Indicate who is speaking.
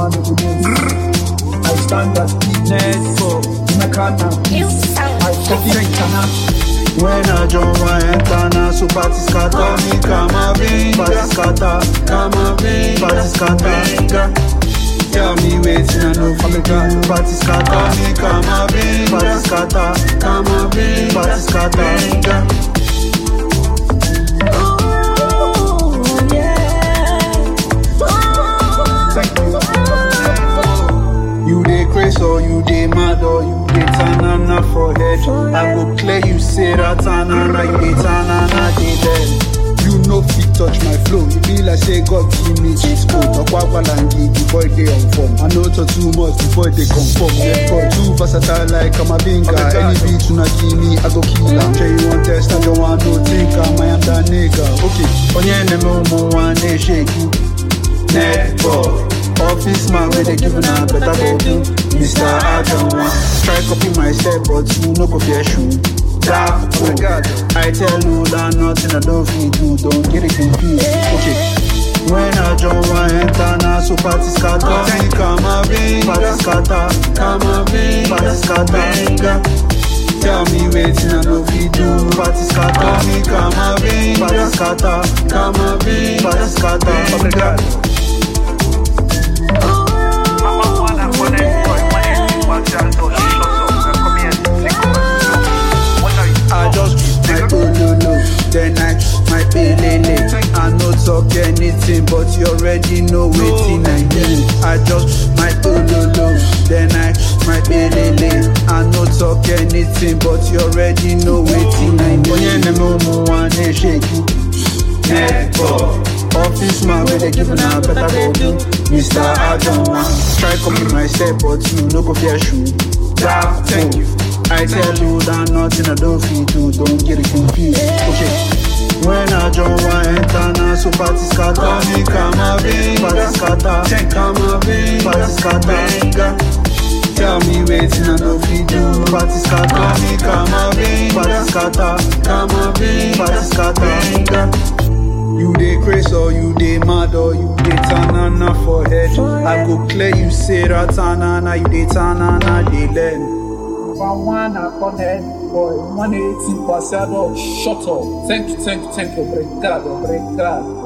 Speaker 1: one of the days. I stand at
Speaker 2: Network.
Speaker 1: Nakana. I fucking Kana.
Speaker 3: When I join one enter na so party scatter me kama bing Party scatter, kama bing Party scatter Tell me waiting I no fit do Party scatter me kama bing Party scatter, kama bing Party scatter
Speaker 1: Thank you.
Speaker 3: You dey craze or you dey mad or you dey tanana for head. I go clear you say that tanana, you dey tanana dey dead. You no fit touch my flow. You be like say God give me cheat code. Okwabalangi, the boy dey on form. I know talk too much before they conform. Therefore, too versatile like I'm a binga. Any beat una give me, I go kill am. Sure you want test, I don't want no think am. I am that nigga. Okay, onye neme umu one shake you. Netball. Office man where they giving a better go do. Mr. I don't want try copy my step, but you no go fear shoe. Dark oh God, I tell you that nothing I don't feel do. Don't get it confused. Okay. When I join one enter na so party scatter Me come a bing, party scatter Come a bing, party scatter Tell me waiting I no fit do Party scatter Me come a bing, party scatter Come a bing, party scatter Obrigado I just my pololo, then I my pelele. I no talk anything, but you already know waiting I need. I just my pololo, then I my pelele. I no talk anything, but you already know waiting I need. Onye neme umu wane shake you. Netball. Office man where they giving a better go do. Mr. I don't want try copy my step, but you no go fear shoe. Dark, thank you. I tell you that nothing I don't feel do, don't get it confused. Okay. When I join one enter na so party scatter me come a bing, party scatter, come a bing, party scatter. Tell me waiting I no fit do, party scatter me come a bing, party scatter, come a bing, party scatter. You dey craze or you dey mad or you dey tanana for head. I go clear you say that tanana, you dey tanana dey learn.
Speaker 1: One one connect boy, one eighty percent of shut up. Thank you, thank you, thank you, obrigado, obrigado.